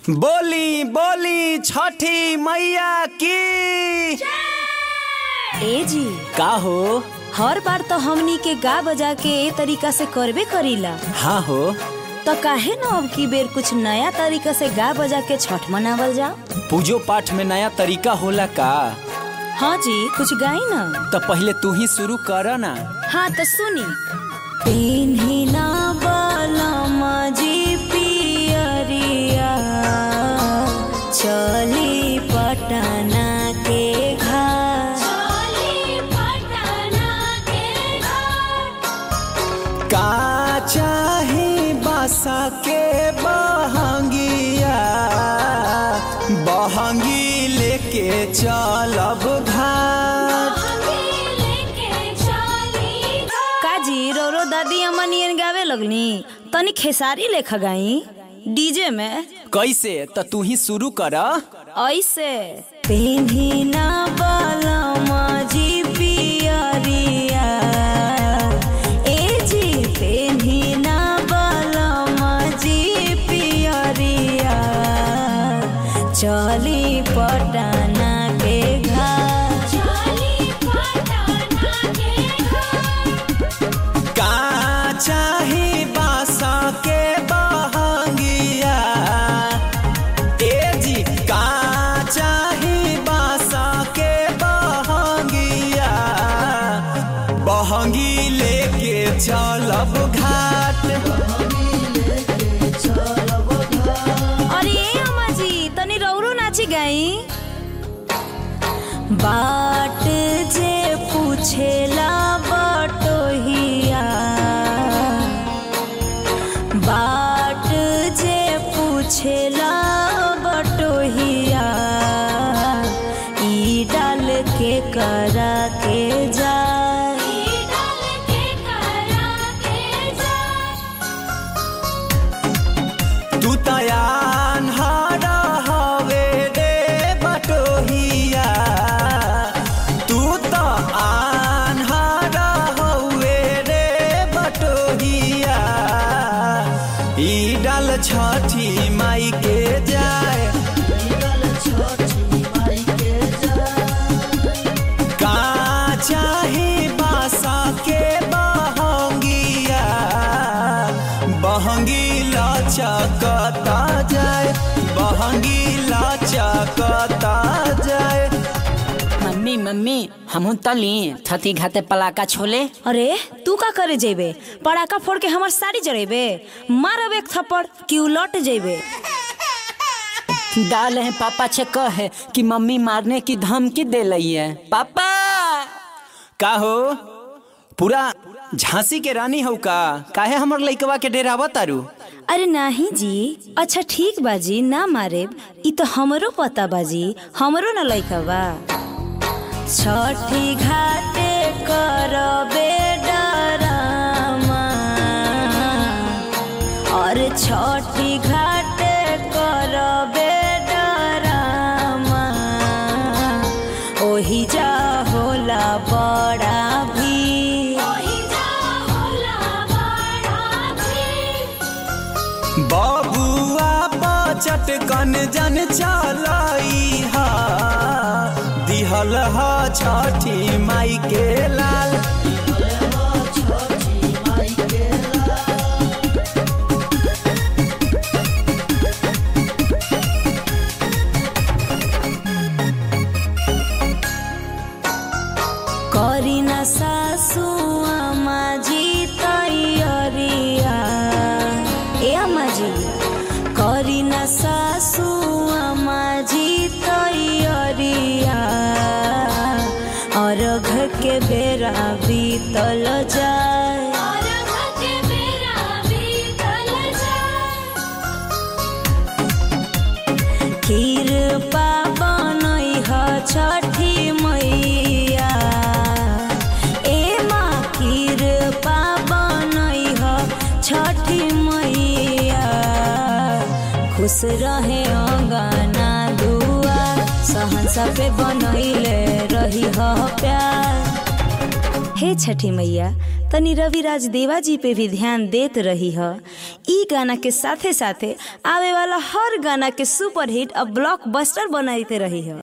बोली बोली छठी मैया की ए जी का हो हर बार तो हमनी के गा बजा के ए तरीका से करबे करीला हाँ हो तो काहे न अब की बेर कुछ नया तरीका से गा बजा के छठ मनावल जाओ पूजो पाठ में नया तरीका होला का हाँ जी कुछ गाई न तो पहले तू ही शुरू कर ना हाँ तो सुनी पेन्हिना बलमा जी पियरिया चली पटना के घाट का चाही बासा के बहंगिया बहंगी लेके चलब घाट काजी रोरो दादी अम्मा नियन गावे लगनी तनी खेसारी लेखा गाई डीजे में कैसे तो तू ही शुरू कर ऐसे पेन्हिना बलमा जी पियरिया ए जी पेन्हिना बलमा जी पियरिया चली पटना के घाट का चाही बासा के बहंगिया ए जी का चाही बासा के बहंगिया बहंगी लेके चलब घाट अरे ए अम्मा जी तनी रौरो नाची गाई बाट जे पूछेला बटोहिया बाट जे पूछेला बटोहिया ई डाल के करा के जाए तू तयान हारा हवे रे बटोहिया तू तो आन हारा हवे रे बटोहिया ई डाल छठी माई के जाए का चाही बासा के बहंगिया बहंगी लचकता जाए बहंगी लचकता जाए मम्मी मम्मी हमहू तली छती घाते पलाका छोले अरे तू का करे जेबे पड़ाका फोड़ के हमार साड़ी जरेबे मारब एक थप्पड़ कि उलट जेबे डाल है पापा छे कहे कि मम्मी मारने की धमकी दे लई है पापा का हो पूरा झांसी के रानी हो का काहे हमर लइकवा के डेरावा तारू अरे नाही जी अच्छा ठीक बाजी ना मारेब ई तो हमरो पता बाजी हमरो न लइका बा छठी घाटे करबे डरामा और छठी घाटे करबे डरामा ओही जा होला बड़ा भी बबुआ बचट कन जन चलाई हा दिहल हा छठी माई के लाल करी न सासु आमा जी तैयारिया ए आमा जी करी न सासु आमा जी तैयारिया अर्घ के बेरा बीतल जाए खीर बनई ह छठी मैया ए माँ खीर बनई ह छठी मैया खुश रहे अंगना दुआ सहनसा पे बनैले रही ह प्यार हे छठी मैया तनी रविराज देवा जी पे भी ध्यान देत रही ह ई गाना के साथे साथे आवे वाला हर गाना के सुपर हिट और ब्लॉकबस्टर बनाते रही ह